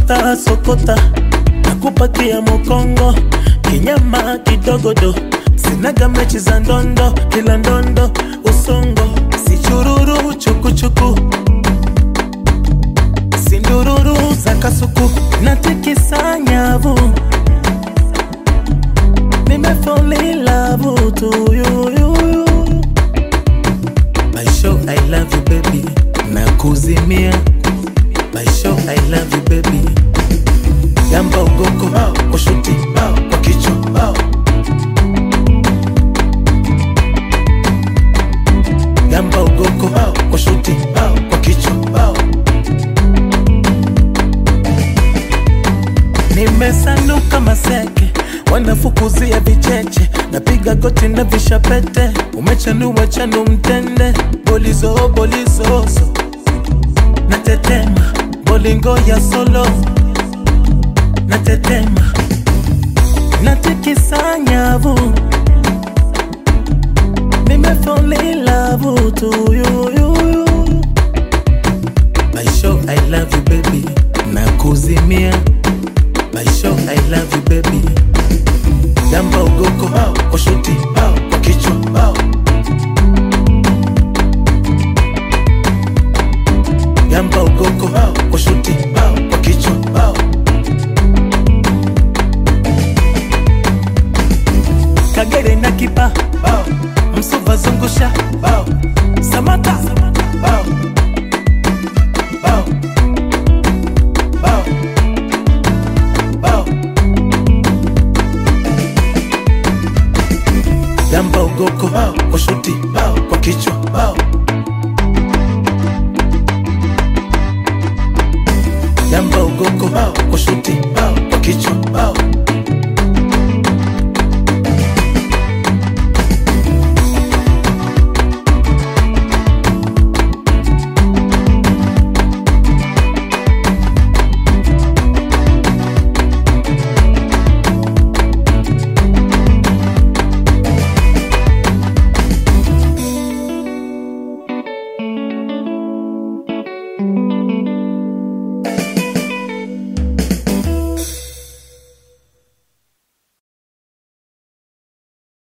sokota sokota nakupakia mokongo kinyama kidogodo sinaga mechi za ndondo kila ndondo usongo sichururu chukuchuku sindururu za kasuku natikisa nyavu nimefolilavu tuyuyuyu Baisho, I love you baby nakuzimia Baisho, I love you baby yamba ugoko kwa shuti kwa kichwa yamba ugoko kwa shuti kwa kichwa nimesanuka maseke wanafukuzia vicheche napiga goti na vishapete umechanua chanu mtende bolizo bolizozo natetema bolingo ya solo natetema natikisa nyavu nimefolilavu tuyuyuyu Baisho, I love you baby nakuzimia Baisho, I love you baby Yamba ugoko kwa shuti kwa kichwa Yamba ugoko kwa shuti kwa kichwa Kagere na kipa Msuva zungusha Samata Yamba ugoko kwa shuti kwa kichwa Yamba ugoko kwa shuti kwa kichwa